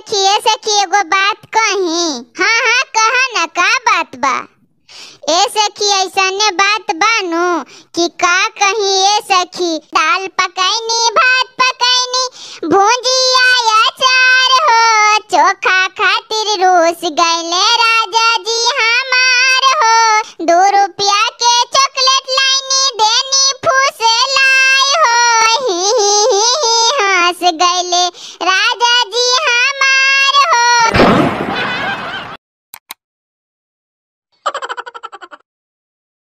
सखी ए सखी एगो बात कही हाँ हाँ कहा ना का बात बा ए सखी ऐसने बात बानू कि का कही ए सखी दाल पकाईनी भात पकाईनी भुंजिया अचार हो चोखा खातिर रूस गईले राजा जी हमार हो दो रुपया के चॉकलेट लाइनी देनी फूस लाई हो ही ही ही ही हंस गईले